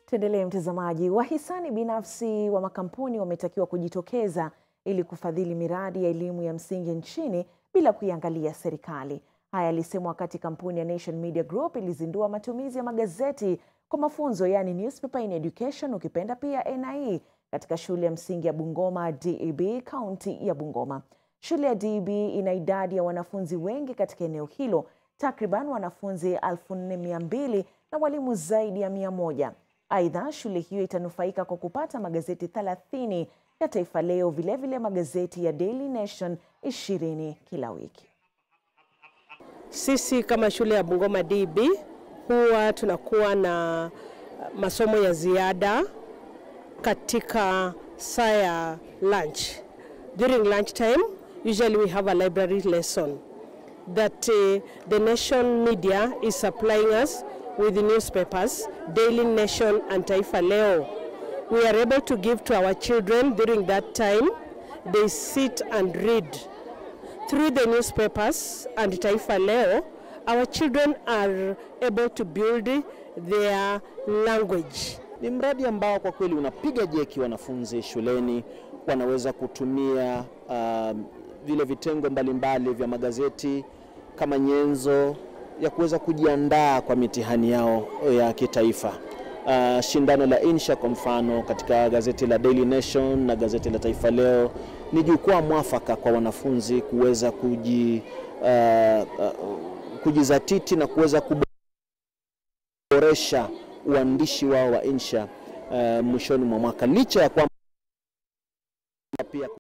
Tuendelee mtazamaji. Wahisani binafsi wa makampuni wametakiwa kujitokeza ili kufadhili miradi ya elimu ya msingi nchini bila kuiangalia serikali. Haya yalisemwa wakati kampuni ya Nation Media Group ilizindua matumizi ya magazeti kwa mafunzo, yani newspaper in education, ukipenda pia NIE, katika shule ya msingi ya Bungoma DEB, kaunti ya Bungoma. Shule ya DEB ina idadi ya wanafunzi wengi katika eneo hilo, takriban wanafunzi 4200 na walimu zaidi ya 100. Aidha, shule hiyo itanufaika kwa kupata magazeti 30 ya Taifa Leo, vilevile vile magazeti ya Daily Nation 20 kila wiki. Sisi kama shule ya Bungoma DB huwa tunakuwa na masomo ya ziada katika saa ya lunch. During lunch time, usually we have a library lesson that uh, the Nation Media is supplying us with the newspapers, Daily Nation and Taifa Leo. We are able to give to our children during that time. They sit and read. Through the newspapers and Taifa Leo, our children are able to build their language. Ni mradi ambao kwa kweli unapiga jeki wanafunzi shuleni, wanaweza kutumia uh, vile vitengo mbalimbali vya magazeti kama nyenzo ya kuweza kujiandaa kwa mitihani yao ya kitaifa. Uh, shindano la insha kwa mfano katika gazeti la Daily Nation na gazeti la Taifa Leo ni jukwaa mwafaka kwa wanafunzi kuweza kuji, uh, uh, kujizatiti na kuweza kuboresha uandishi wao wa insha uh, mwishoni mwa mwaka licha ya kwamba pia